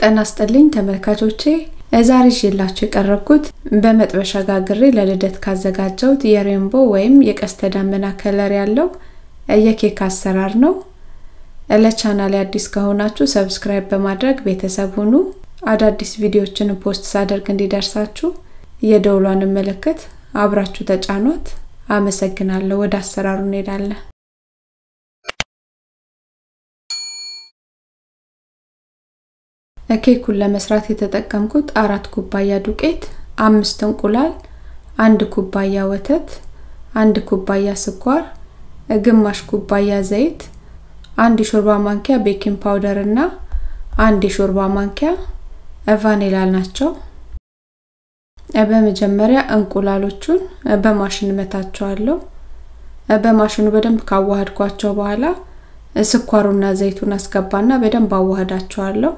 ጤና ይስጥልኝ ተመልካቾቼ ዛሬ ይዤላችሁ የቀረብኩት በመጥበሻ ጋግሬ ለልደት ካዘጋጀሁት የሬንቦ ወይም የቀስተ ደመና ከለር ያለው የኬክ አሰራር ነው። ለቻናሌ አዲስ ከሆናችሁ ሰብስክራይብ በማድረግ ቤተሰብ ሁኑ። አዳዲስ ቪዲዮዎችን ፖስት ሳደርግ እንዲደርሳችሁ የደውሏን ምልክት አብራችሁ ተጫኗት። አመሰግናለሁ። ወደ አሰራሩ እንሄዳለን። ኬኩን ለመስራት የተጠቀምኩት አራት ኩባያ ዱቄት፣ አምስት እንቁላል፣ አንድ ኩባያ ወተት፣ አንድ ኩባያ ስኳር፣ ግማሽ ኩባያ ዘይት፣ አንድ የሾርባ ማንኪያ ቤኪንግ ፓውደር እና አንድ የሾርባ ማንኪያ ቫኒላ ናቸው። በመጀመሪያ እንቁላሎቹን በማሽን መታቸዋለሁ። በማሽኑ በደንብ ካዋሃድኳቸው በኋላ ስኳሩና ዘይቱን አስገባና በደንብ አዋህዳቸዋለሁ።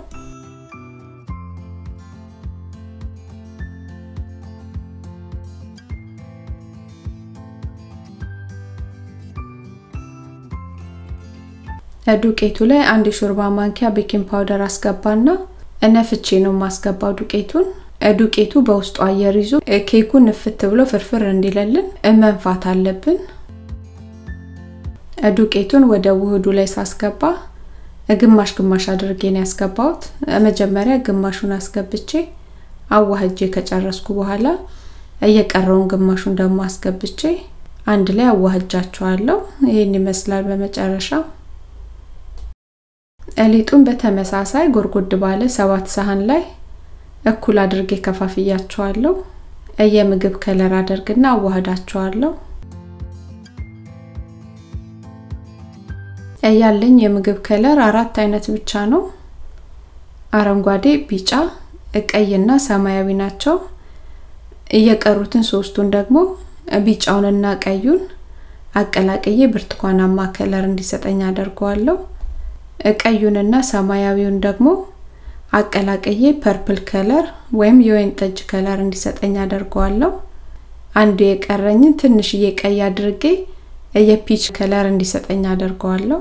ዱቄቱ ላይ አንድ የሾርባ ማንኪያ ቤኪንግ ፓውደር አስገባና ነፍቼ ነው የማስገባው ዱቄቱን። ዱቄቱ በውስጡ አየር ይዞ ኬኩ ንፍት ብሎ ፍርፍር እንዲለልን መንፋት አለብን። ዱቄቱን ወደ ውህዱ ላይ ሳስገባ ግማሽ ግማሽ አድርጌ ነው ያስገባሁት። መጀመሪያ ግማሹን አስገብቼ አዋህጄ ከጨረስኩ በኋላ እየቀረውን ግማሹን ደግሞ አስገብቼ አንድ ላይ አዋህጃቸዋለሁ። ይህን ይመስላል በመጨረሻ ሊጡን በተመሳሳይ ጎርጎድ ባለ ሰባት ሳህን ላይ እኩል አድርጌ ከፋፍያቸዋለሁ። የምግብ ከለር አደርግና አዋህዳቸዋለሁ። ያለኝ የምግብ ከለር አራት አይነት ብቻ ነው። አረንጓዴ፣ ቢጫ፣ ቀይና ሰማያዊ ናቸው። እየቀሩትን ሶስቱን ደግሞ ቢጫውንና ቀዩን አቀላቅዬ ብርቱካናማ ከለር እንዲሰጠኝ አደርገዋለሁ። ቀዩንና ሰማያዊውን ደግሞ አቀላቅዬ ፐርፕል ከለር ወይም የወይን ጠጅ ከለር እንዲሰጠኝ አደርገዋለሁ። አንዱ የቀረኝን ትንሽዬ ቀይ አድርጌ የፒች ከለር እንዲሰጠኝ አደርገዋለሁ።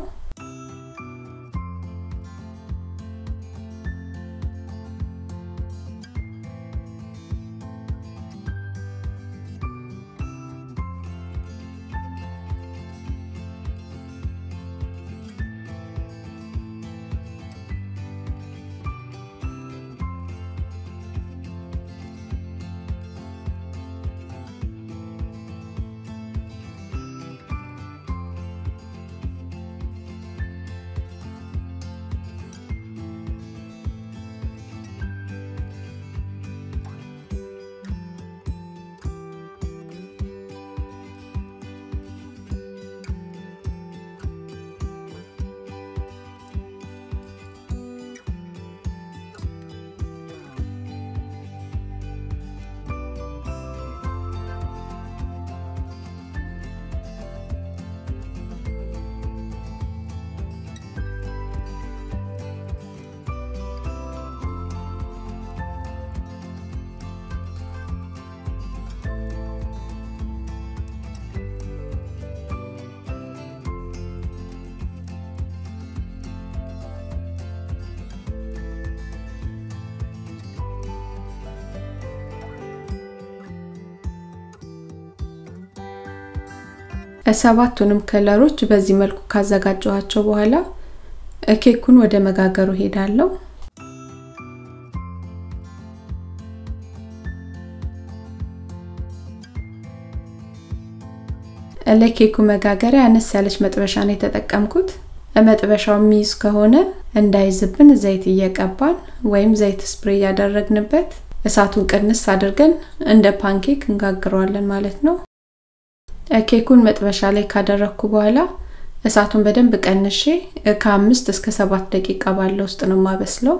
ሰባቱንም ከለሮች በዚህ መልኩ ካዘጋጀኋቸው በኋላ ኬኩን ወደ መጋገሩ ሄዳለሁ። ለኬኩ መጋገሪያ አነስ ያለች መጥበሻ ነው የተጠቀምኩት። መጥበሻው የሚይዝ ከሆነ እንዳይዝብን ዘይት እየቀባን ወይም ዘይት ስፕሬ እያደረግንበት እሳቱን ቅንስ አድርገን እንደ ፓንኬክ እንጋግረዋለን ማለት ነው። ኬኩን መጥበሻ ላይ ካደረግኩ በኋላ እሳቱን በደንብ ቀንሼ ከአምስት እስከ ሰባት ደቂቃ ባለው ውስጥ ነው የማበስለው።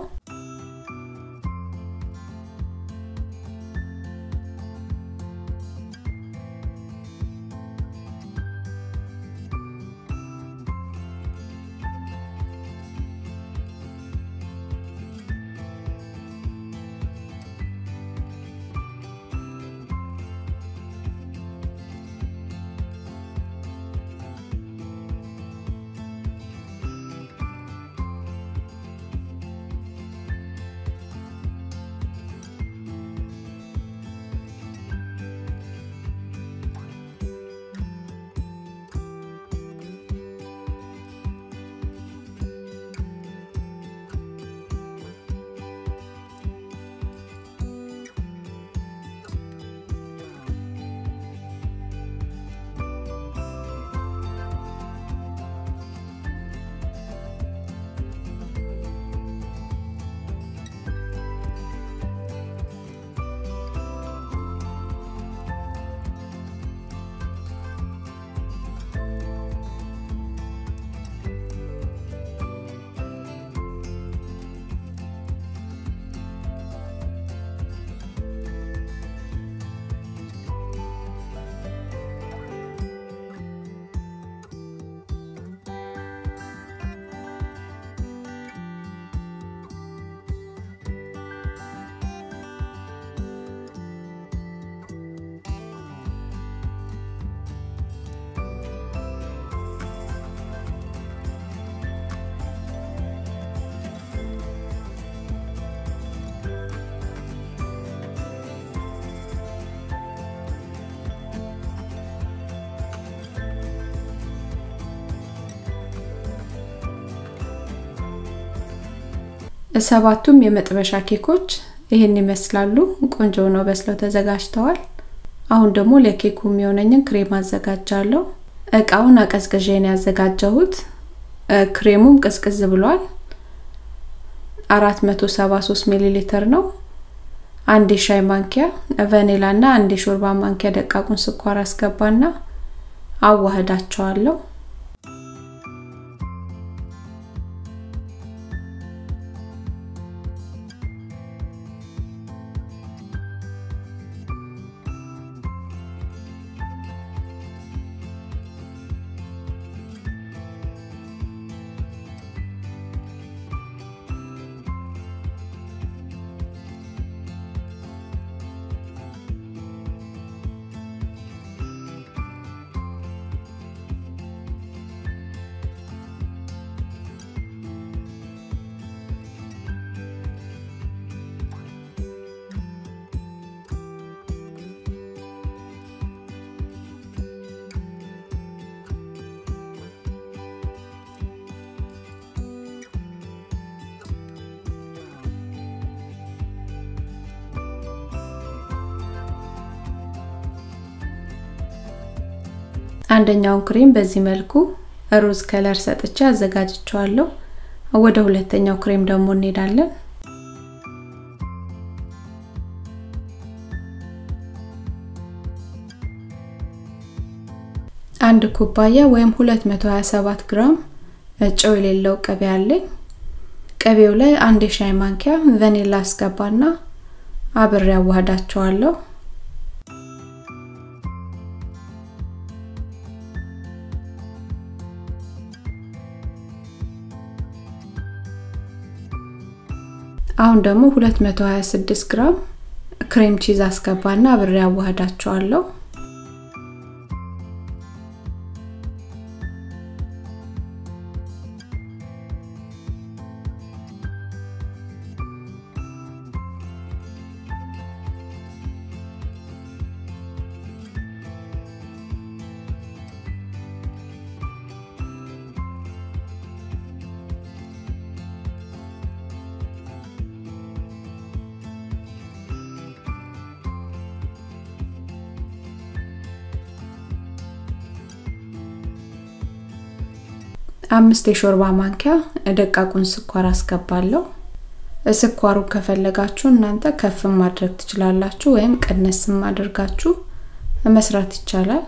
ሰባቱም የመጥበሻ ኬኮች ይህን ይመስላሉ። ቆንጆ ነው በስለው ተዘጋጅተዋል። አሁን ደግሞ ለኬኩ የሚሆነኝን ክሬም አዘጋጃለሁ። እቃውን አቀዝቅዤ ነው ያዘጋጀሁት። ክሬሙም ቅዝቅዝ ብሏል። 473 ሚሊ ሊትር ነው። አንድ የሻይ ማንኪያ ቫኒላ እና አንድ የሾርባ ማንኪያ ደቃቁን ስኳር አስገባና አዋህዳቸዋለሁ። አንደኛውን ክሬም በዚህ መልኩ ሮዝ ከለር ሰጥቼ አዘጋጅቸዋለሁ። ወደ ሁለተኛው ክሬም ደግሞ እንሄዳለን። አንድ ኩባያ ወይም 227 ግራም ጨው የሌለው ቅቤ አለኝ። ቅቤው ላይ አንድ የሻይ ማንኪያ ቫኒላ አስገባና አብሬ አዋህዳቸዋለሁ። አሁን ደግሞ 226 ግራም ክሬም ቺዝ አስገባና አብሬ አዋህዳቸዋለሁ። አምስት የሾርባ ማንኪያ ደቃቁን ስኳር አስገባለሁ። ስኳሩን ከፈለጋችሁ እናንተ ከፍም ማድረግ ትችላላችሁ፣ ወይም ቀነስም አድርጋችሁ መስራት ይቻላል።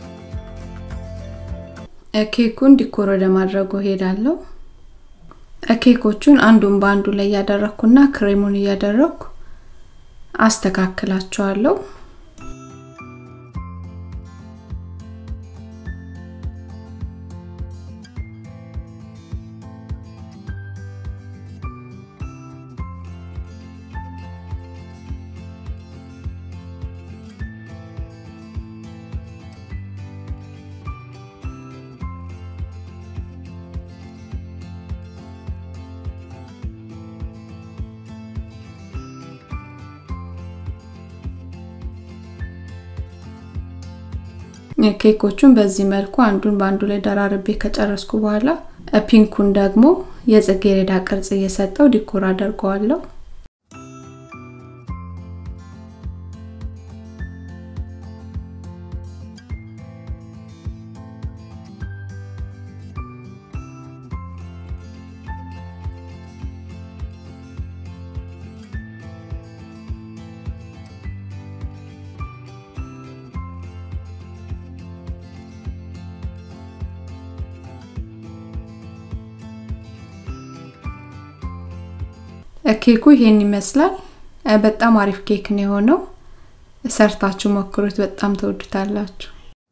ኬኩን ዲኮር ወደ ማድረጉ ሄዳለሁ። ኬኮቹን አንዱን በአንዱ ላይ እያደረግኩና ክሬሙን እያደረግኩ አስተካክላቸዋለሁ። ኬኮቹን በዚህ መልኩ አንዱን በአንዱ ላይ ደራርቤ ከጨረስኩ በኋላ ፒንኩን ደግሞ የጽጌረዳ ቅርጽ እየሰጠው ዲኮር አደርገዋለሁ። ኬኩ ይሄን ይመስላል። በጣም አሪፍ ኬክ ነው የሆነው። ሰርታችሁ ሞክሩት፣ በጣም ተወዱታላችሁ።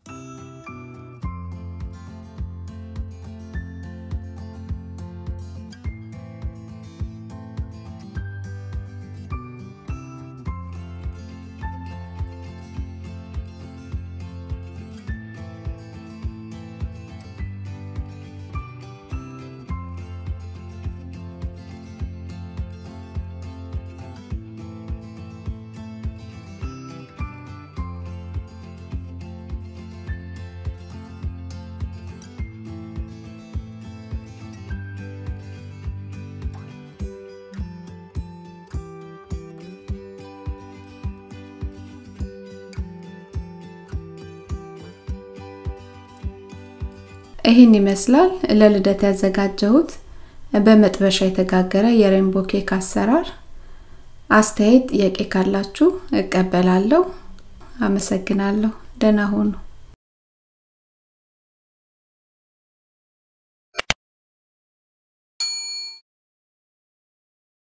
ይህን ይመስላል ለልደት ያዘጋጀሁት በመጥበሻ የተጋገረ የሬንቦ ኬክ አሰራር። አስተያየት፣ ጥያቄ ካላችሁ እቀበላለሁ። አመሰግናለሁ። ደህና ሁኑ።